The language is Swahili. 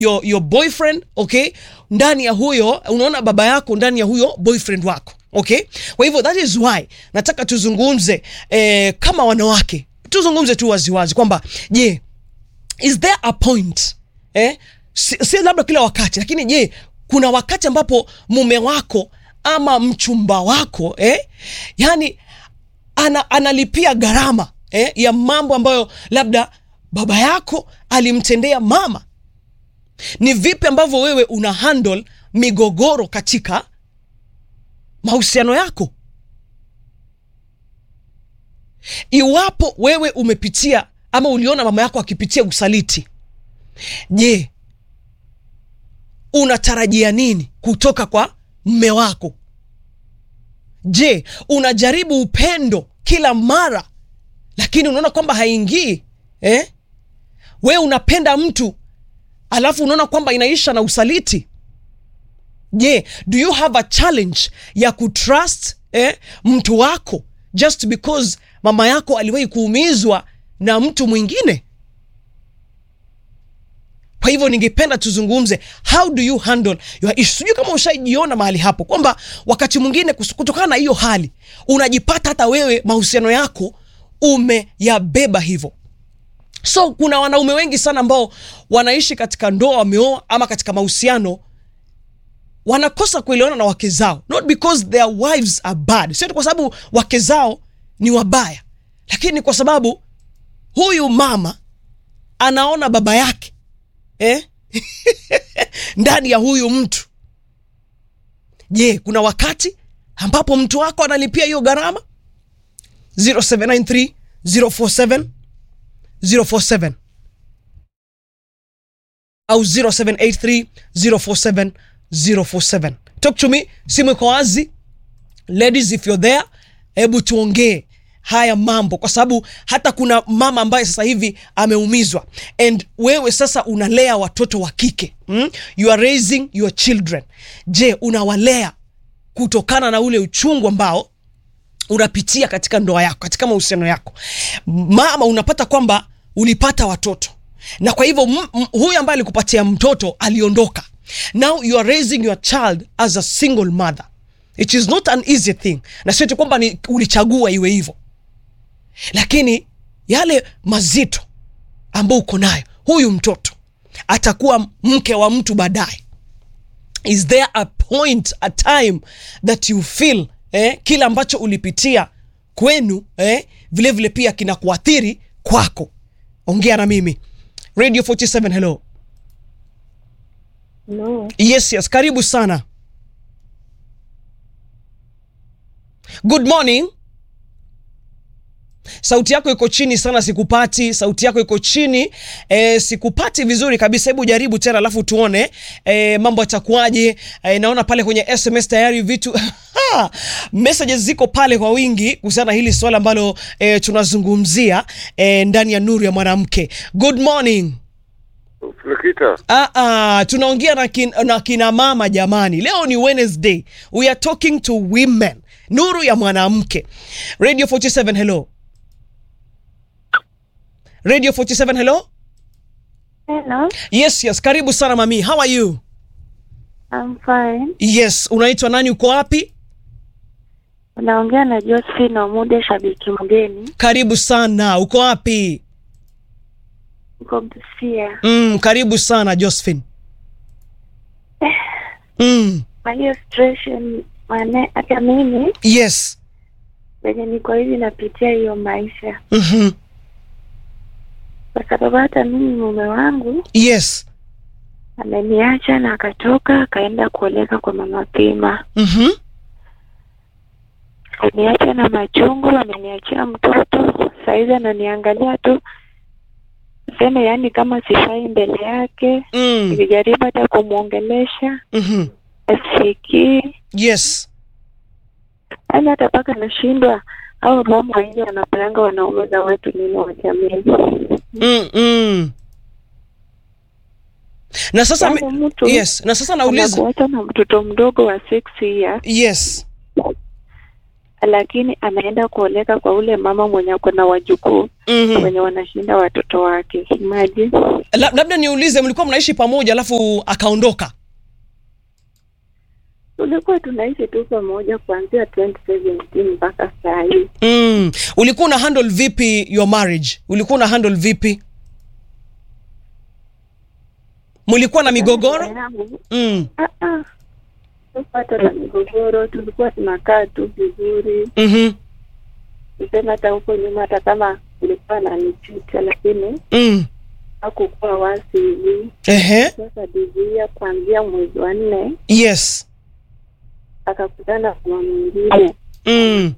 your, your boyfriend okay ndani ya huyo unaona baba yako ndani ya huyo boyfriend wako okay kwa hivyo that is why nataka tuzungumze eh, kama wanawake tuzungumze tu waziwazi kwamba je is there a point eh? si, si labda kila wakati lakini je kuna wakati ambapo mume wako ama mchumba wako eh? yani ana, analipia gharama eh? ya mambo ambayo labda baba yako alimtendea mama ni vipi ambavyo wewe una handle migogoro katika mahusiano yako iwapo wewe umepitia ama uliona mama yako akipitia usaliti je unatarajia nini kutoka kwa mme wako je unajaribu upendo kila mara lakini unaona kwamba haingii eh? we unapenda mtu alafu unaona kwamba inaisha na usaliti je do you have a challenge ya kutrust eh, mtu wako just because mama yako aliwahi kuumizwa na mtu mwingine kwa hivyo ningependa tuzungumze how do you handle your issue sijui kama ushaijiona mahali hapo kwamba wakati mwingine kus- kutokana na hiyo hali unajipata hata wewe mahusiano yako umeyabeba hivyo so kuna wanaume wengi sana ambao wanaishi katika ndoa wameoa ama katika mahusiano wanakosa kuelewana na wake zao not because their wives are bad sio kwa sababu wake zao ni wabaya lakini kwa sababu huyu mama anaona baba yake eh? ndani ya huyu mtu je kuna wakati ambapo mtu wako analipia hiyo gharama 0793 047 047 au 0783 047 047 talk to me simu iko wazi ladies if you're there hebu tuongee haya mambo kwa sababu hata kuna mama ambaye sasa hivi ameumizwa and wewe sasa unalea watoto wa kike mm? you are raising your children je unawalea kutokana na ule uchungu ambao unapitia katika ndoa yako katika mahusiano yako mama unapata kwamba ulipata watoto na kwa hivyo m- m- huyu ambaye alikupatia mtoto aliondoka now you are raising your child as a single mother it is not an easy thing na sio eti kwamba ni ulichagua iwe hivyo lakini yale mazito ambayo uko nayo huyu mtoto atakuwa mke wa mtu baadaye is there a point a time that you feel eh, kile ambacho ulipitia kwenu eh, vile vile pia kinakuathiri kwako ongea na mimi radio 47 hello No, yes yes karibu sana good morning sauti yako iko chini sana sikupati sauti yako iko chini e, sikupati vizuri kabisa hebu jaribu tena alafu tuone e, mambo yatakuwaje e, naona pale kwenye sms tayari vitu messages ziko pale kwa wingi kuhusiana na hili swala ambalo e, tunazungumzia e, ndani ya nuru ya mwanamke good morning Nikita, Ah, ah, tunaongea na, kin, na kina mama jamani leo ni wednesday we are talking to women nuru ya mwanamke radio 47 hello radio 47 hello hello, yes yes karibu sana mami how are you I'm fine. yes unaitwa nani uko wapi Unaongea na Josephine Omude, shabiki mgeni, karibu sana uko wapi uko Busia. mm, karibu sana josephine mm, Kwa hiyo situation, mane hata mimi yes venye niko hivi napitia hiyo maisha, mm-hmm. kwa sababu hata mimi mume wangu yes ameniacha na akatoka akaenda kuoleka kwa mama Pima. mm-hmm. Ameniacha na machungu, ameniachia mtoto, saizi ananiangalia tu seme, yaani kama sifai mbele yake. mm. Nilijaribu hata kumwongelesha mm-hmm. asikii yes yaani hata mpaka nashindwa au mama wengi wanapelanga wanaume za wetu nini wa jamii. mm, mm. na sasa Yaani mi- mtu yes na sasa nauliza anakuacha na mtoto mdogo wa six years yes lakini anaenda kuoleka kwa ule mama mwenye ako na wajukuu Mhm. wenye wanashinda watoto wake. Imagine. La- labda niulize mlikuwa mnaishi pamoja alafu akaondoka Tulikuwa tunaishi tu pamoja kuanzia 2017 mpaka saa hii. mm. ulikuwa una handle vipi your marriage ulikuwa una handle vipi mlikuwa na migogoro Yangu, mm. ah, ah. Hata na migogoro, tulikuwa tunakaa tu vizuri. mm-hmm. Tuseme hata huko nyuma, hata kama ilikuwa ananichuta, lakini mm. hakukuwa wasi hivi. Ehe. Sasa divia kuanzia mwezi wa nne yes akakutana na mama mwingine mm.